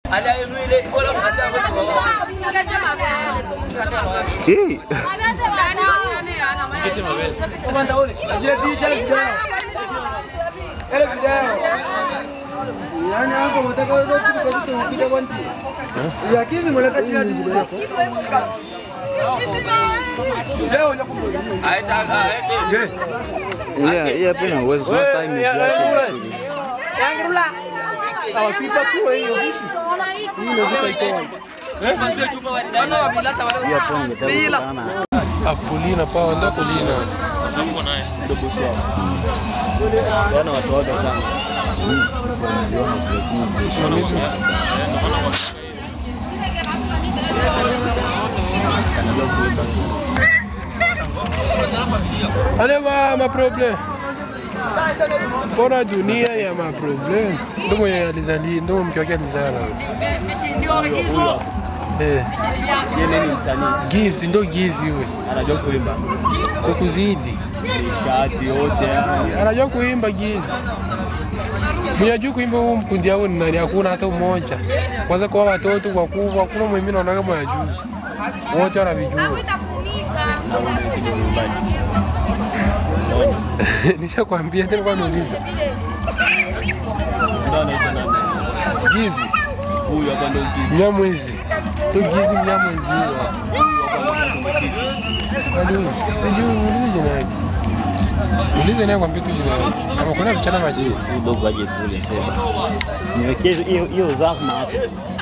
Eh, Yani hapo unataka wewe kitu kwa kitu ukija kwa nti. Ya kimi mweleka chini hadi ndugu yako. Leo ya kumbe. yeah, yeah, pia uwezo sio time ya Sawa pipa tu hiyo vipi? Hii ndio vita iko. pia pia ningetaka Akulina pa ndo kulina. Wana watu wote sana. Ale ba ma problem. Bora dunia ya ma problem. Ndo mwenye alizali, ndo mke wake alizala. Eh, Yeye ni msanii, gizi ndo gizi yule. anajua kuimba. Kukuzidi. Shati yote yani. Anajua kuimba gizi. Mwenye ajua kuimba huu mkundi yao ni nani? Hakuna hata mmoja. Kwanza kwa watoto kwa kubwa, hakuna mwingine anaona kama ajua. Wote wanavijua. Nishakwambia tena kwa niuliza. Ndio anaitwa nani? Gizi, Huyu hapa ndio Gizi. Mnyamwezi. Tu gizi Mnyamwezi huyo. Hadi sijui muulize jina yake. Muulize naye kwambia tu jina yake. Kama kuna vichana majini. Kidogo aje tule sema. Niwekee hiyo hiyo zahma hapo.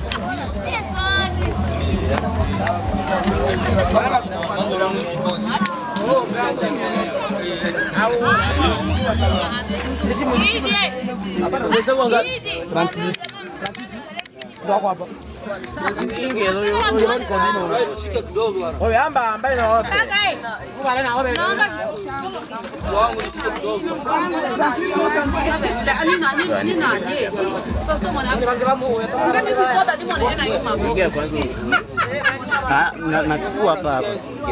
Omeamba ambaye na wose. Ah, na- nachukua hapa hapa.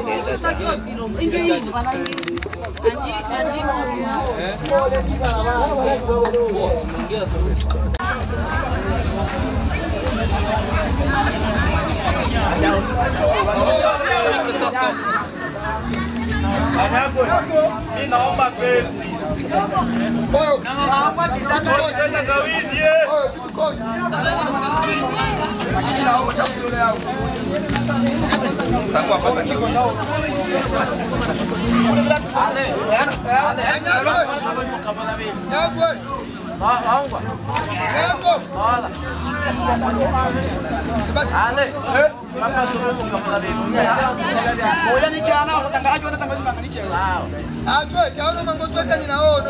Ajwe, chaona mango tweka ninaono.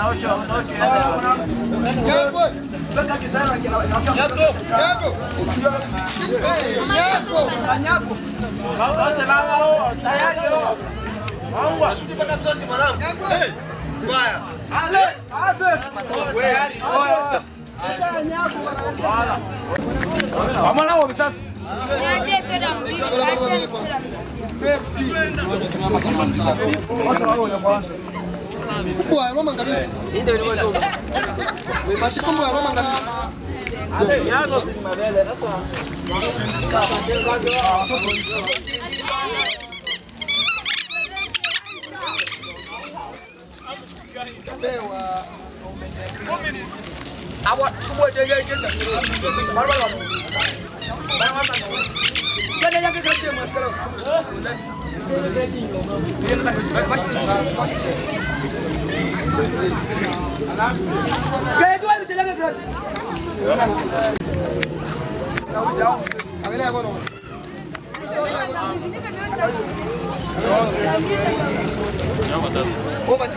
Yagwe. Yago. Eh, Yago. Yagwe. Amana wao sasa. Kubwa Roma ngabisa. Basi kubwa Roma ngabisa. Awa subuh dia dia dia sasa. Baru baru. Baru baru. Jadi yang kita cuma sekarang. Dia nak masih masih. Kayak tu bisa lagi gratis. Angalia kono. Oba.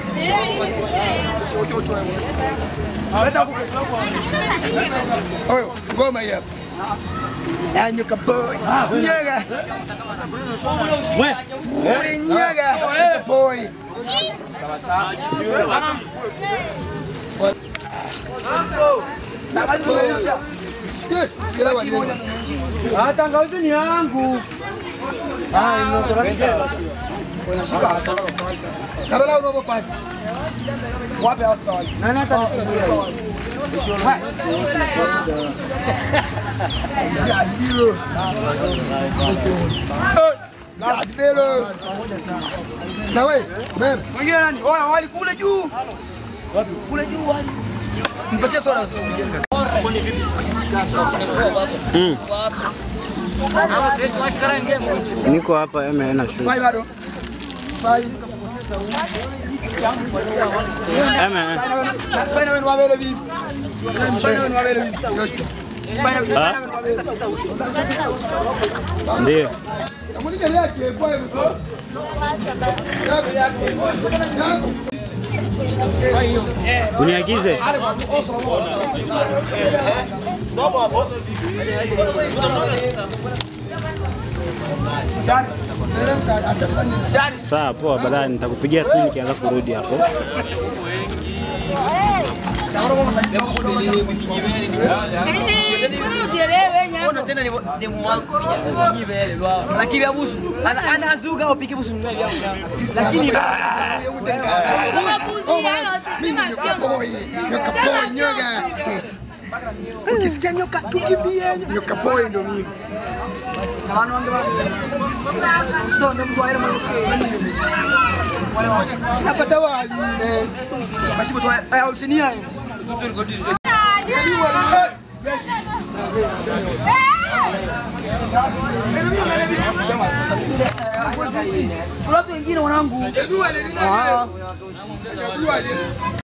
Oyo, ngoma hii hapa. Yanyuka boy. Nyaga. Uri nyaga. Nyaga boy. Eh, kila wanyama. Ah, tangawizi ni yangu. Ah, inasoraka. Unashika. Kabla unapopata. Wape hasa wale. Nani hata Azibilo. Azibilo. Na wewe, mem. Mwingine nani? Oya wali kule juu. Wapi? Kule juu wali. Mpatie soda. Niko hapa MN shule. Pai bado. Pai. MN. Spider Man wabele vipi? Spider Man wabele vipi? Spider Ah? Man wabele. Ndio. Kamuliga yake kwa hiyo. Uniagize. Sawa, poa, baadaye nitakupigia simu nikianza kurudi hapo. Mbona tena ni demu wangu vijibele lwa. Lakini abusu ana anazuga upike busu mwe vya. Lakini Mimi nyoka boy, nyoka boy nyoga. Ukisikia nyoka tukimbie nyoka boy ndo mimi. Napata wali. eh. Basi mtu aya usinia. Kuna watu wengine wanangu. Ezua le nini? Ezua le.